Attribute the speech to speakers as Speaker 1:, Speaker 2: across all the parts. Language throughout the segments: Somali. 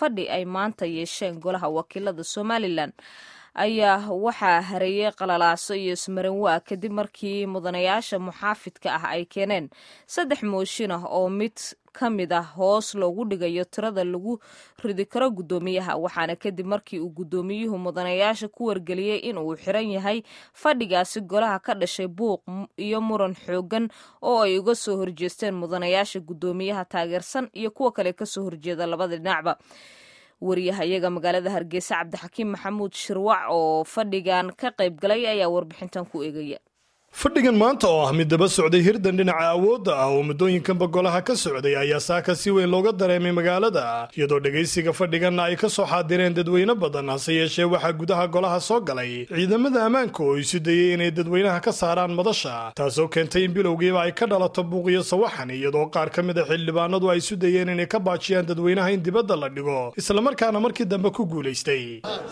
Speaker 1: fadhi ay maanta yeesheen golaha wakiilada somalilan ayaa waxaa hareeyey qalalaaso iyo ismarinwaa kadib markii mudanayaasha muxaafidka ah ay keeneen saddex mooshin ah oo mid ka mid ah hoos loogu dhigayo tirada lagu ridi karo guddoomiyaha waxaana kadib markii uu guddoomiyuhu mudanayaasha ku wargeliyey in uu xiran yahay fadhigaasi golaha ka dhashay buuq iyo muran xoogan oo ay uga soo horjeesteen mudanayaasha guddoomiyaha taageersan iyo kuwa kale kasoo horjeeda labada dhinacba wariyahayaga magaalada hargeysa cabdixakiim maxamuud shirwac oo fadhigan ka qayb galay ayaa warbixintan ku eegaya
Speaker 2: fadhigan maanta oo ah mid daba socday hirdan dhinaca awoodda ah oo muddooyinkanba golaha ka socday ayaa saaka si weyn looga dareemay magaalada iyadoo dhegaysiga fadhiganna ay ka soo xaadireen dadweyne badan hase yeeshee waxaa gudaha golaha soo galay ciidamada ammaanka oo isu dayey inay dadweynaha ka saaraan madasha taasoo keentay in bilowgiiba ay ka dhalato buuqiyo sawaxan iyadoo qaar ka mid a xildhibaanadu ay isu dayeen inay ka baajiyaan dadweynaha in dibadda la dhigo islamarkaana markii dambe ku guulaystay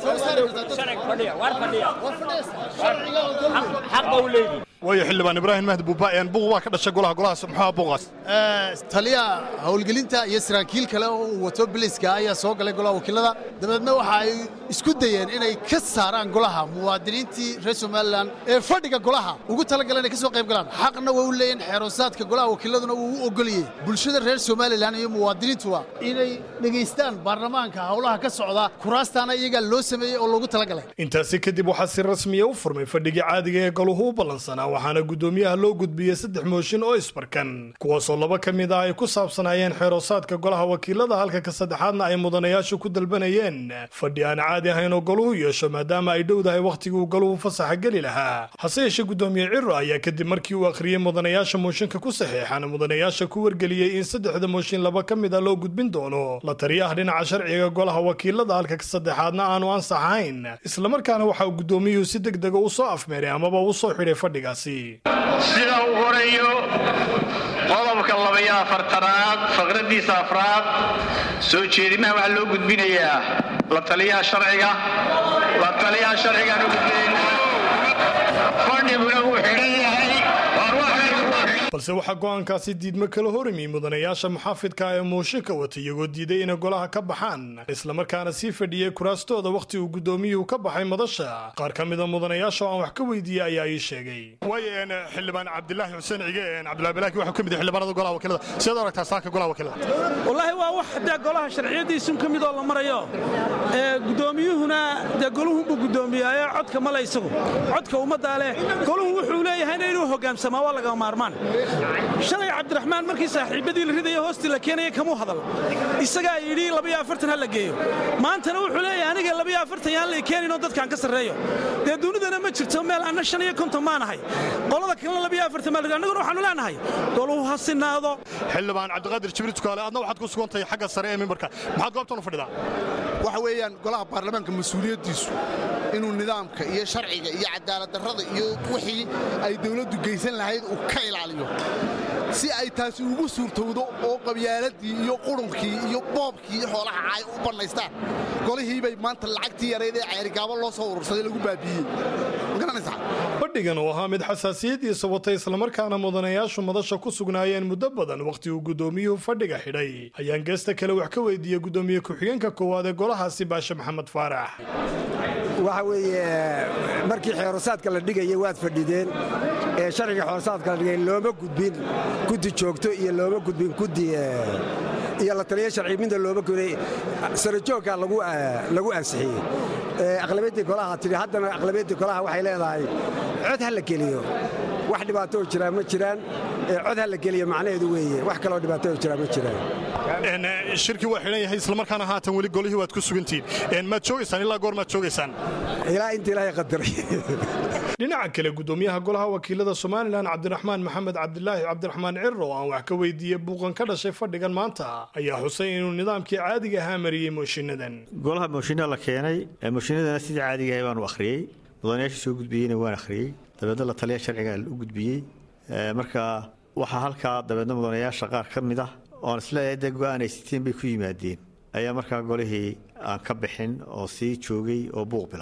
Speaker 2: waayo xildhibaan ibraahim mahdi buuba buuq baa ka dhashay golaha golahaas muxuu buuqaas
Speaker 3: taliya howlgelinta iyo saraakiil kale oo uu wato biliska ayaa soo galay golaha wakiilada dabeedna waxa ay isku dayeen inay ka saaraan golaha muwaadiniintii reer somalilan ee fadhiga golaha ugu talagaleen inay ka soo qayb galaan xaqna waa u leeyihin xeeroosaadka golaha wakiiladuna wuu u ogoliyey bulshada reer somalilan iyo muwaadiniintuba inay dhegaystaan baarlamaanka howlaha ka socda kuraastaana iyagaa loo sameeyey oo loogu talagalay
Speaker 2: intaasi kadib waxaa si rasmiya u furmay fadhigii caadiga ee goluhu u ballansanaa waxaana guddoomiyaha loo gudbiyey saddex mooshin oo isbarkan kuwaasoo laba ka mid ah ay ku saabsanaayeen xeeroosaadka golaha wakiilada halka ka saddexaadna ay mudanayaashu ku dalbanayeen fadhi aan caadi ahayn oo goluhu yeesho maadaama ay dhowdahay wakhtigii uu goluhu fasaxa geli lahaa hase yeeshee guddoomiye ciro ayaa kadib markii uu akhriyey mudanayaasha mooshinka ku saxeexan mudanayaasha ku wargeliyey in saddexda mooshin laba ka mid a loo gudbin doono la taliyaha dhinaca sharciga golaha wakiilada halka ka saddexaadna aanu ansax ahayn islamarkaana waxa uu guddoomiyuhu si deg dega u soo afmeeray amaba u soo xidhay fadhigaasi
Speaker 4: sida uu horeeyo qodobka labaiyo afartanaad faqraddiisa afraad soo jeedimaha waxaa loo gudbinayaa la taliyaha sharciga la taliyaha sharcigaan u gudbinaynaa fadhiguna wuu xidhan yahay
Speaker 2: balse waxaa go'aankaasi diidmo kala horimi mudanayaasha muxaafidka ee mooshinka wata iyagoo diiday inay golaha ka baxaan islamarkaana sii fadhiyey kuraastooda wakhti uu guddoomiyuhu ka baxay madasha qaar ka mida mudanayaasha oo aan wax ka weydiiyey ayaa ii sheegay waayo xildhibaan cabdilaahi xuseen cige cabdillahi balaaki waxuu ka mid yahay xildhibaanada golaha wakiilada sidaad u aragtaa saaka golaha wakiilada
Speaker 5: wallaahi waa wax dee golaha sharciyadiisun ka midoo la marayo guddoomiyuhuna dee goluhunbuu guddoomiyaayo codka male isagu codka ummaddaa leh goluhu wuxuu leeyahayna inuu hoggaamsamaa waa lagama maarmaan shalay cabdiraxmaan markii saaxiibadii la ridaya hoostii la keenaya kamuu hadal isagaa yidhi labayo afartan ha la geeyo maantana wuxuu leeyahay aniga labayo afartan yaan lay keeninoo dadkaan ka sarreeyo dee dunidana ma jirto meel anna shan iyo konton maanahay qolada kalena labayo afartan maa annaguna waxaanu leenahay goluhu ha sinaado
Speaker 2: xildhibaan cabdiqaadir jibriil tukaale adna waxaad ku sugantahay xagga sare ee mimbarka maxaad goobtan u fadhidaa
Speaker 3: waxa weeyaan golaha baarlamaanka mas-uuliyaddiisu inuu nidaamka iyo sharciga iyo cadaaladdarrada iyo wixii ay dawladdu geysan lahayd uu ka ilaaliyo si ay taasi ugu suurtowdo oo qabyaaladii iyo qurunkii iyo boobkii iyo xoolaha caay u bannaystaan golihii bay maanta lacagtii yarayd ee ceerigaabo loo soo urursaday lagu baabiiyey magaranaysaa
Speaker 2: fadhigan oo ahaa mid xasaasiyadiisa watay islamarkaana mudanayaashu madasha ku sugnaayeen muddo badan wakhti uu guddoomiyuhu fadhiga xidhay ayaan geesta kale wax ka weydiiyey guddoomiye ku-xigeenka koowaad ee golahaasi baashe maxamed faarax
Speaker 6: waxa weeye markii xeerosaadka la dhigayay waad fadhideen ee sharciga xeerosaadka la dhigay looma gudbin guddi joogto iyo looma gudbin guddi iyo la taliya sharci midna looma gudbin sarajoogka lagu ansixiyey aqlabiyaddii golaha tidhi haddana aqlabiyaddii golaha waxay leedahay cod ha la geliyo wax dhibaatoo jiraa ma jiraan cod ha la geliyo macnaheedu weeye wax kaloo dhibaatoo jiraa ma jiraan
Speaker 2: shirkii waa xidhan yahay islamarkaana haatan weli golihii waad ku sugantihiin maad joogaysaan ilaa goor maad joogaysaan
Speaker 6: ilaa inta ilaahay qadaray
Speaker 2: dhinaca kale guddoomiyaha golaha wakiilada somalilan cabdiraxmaan maxamed cabdilaahi cabdiraxmaan ciro oo aan wax ka weydiiyey buuqan ka dhashay fadhigan maanta ayaa xusay inuu nidaamkii caadiga ahaa mariyey mooshinnadan
Speaker 7: golaha mooshinna la keenay mooshinadana sidii caadiga ahay baanu akhriyey mudanayaasha soo gudbiyeyna waan akhriyey dabeedna la taliya sharciga u gudbiyey marka waxaa halkaa dabeedna mudanayaasha qaar ka mid ah oon isleeyahay dee go'aan ay siteen bay ku yimaadeen ayaa markaa golihii aan ka bixin oo sii joogay oo buuq bilaabay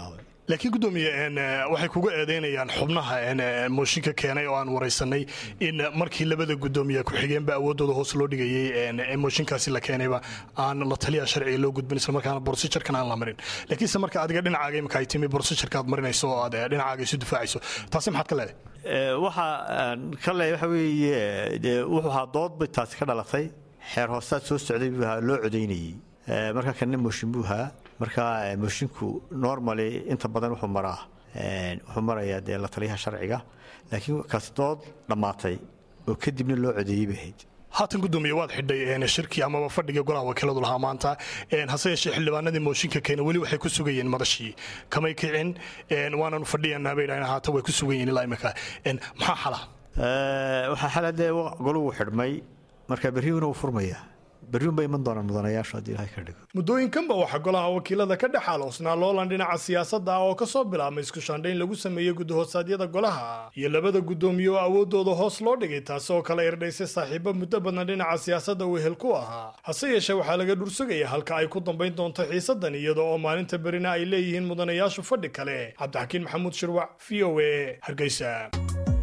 Speaker 2: laakiin gudoomiye waxay kuga eedeynayaan xubnaha mooshinka keenay oo aan waraysanay in markii labada gudoomiye ku-xigeenba awoodooda hoos loo dhigayey mooshinkaasi la keenayba aan la taliya sharciga loo gudbin islamarkaana borsijarkan aan la marin laakiinse marka adiga dhinacaaga imika ay timi borsijarka aad marinayso oo aad dhinacaaga isu difaacayso taasi maxaad ka leedahay
Speaker 7: waxa ka leeyahay waxa weeye dee wuxuu ahaa dood bay taasi ka dhalatay xeer hoostaad soo socday buu ahaa loo codaynayey marka kanna mooshin buu ahaa marka moshinku normally inta badan wuxuu maraa wuxuu marayaa dee la taliyaha sharciga laakiin kaasi dood dhammaatay oo kadibna loo codeeyey bay ahayd
Speaker 2: haatan gudoomiye waad xidhay shirkii amaba fadhiga golaha wakiiladu lahaa maanta hase yeeshee xildhibaanadii mooshinka keena weli waxay ku sugayeen madashii kamay kicin waananu fadhiyanaa bay dhahan haatan way ku sugan yihin ilaa imika maxaa xala
Speaker 7: waxaa xala dee golugu xidhmay marka berriuna wuu furmayaa berriunba iman doonaan mudanayaashu haddii ilahay ka dhigo
Speaker 2: muddooyinkanba waxaa golaha wakiilada ka dhex aloosnaa loolan dhinaca siyaasadda ah oo ka soo bilaabmay iskushaandhayn lagu sameeyey gudahoodsaadyada golaha iyo labada guddoomiye oo awooddooda hoos loo dhigay taasi oo kala irdhaysay saaxiibo muddo badan dhinaca siyaasadda wehel ku ahaa hase yeeshee waxaa laga dhursugaya halka ay ku dambayn doonto xiisaddan iyada oo maalinta berina ay leeyihiin mudanayaashu fadhi kale cabdixakiin maxamuud shirwac v o a hargeysa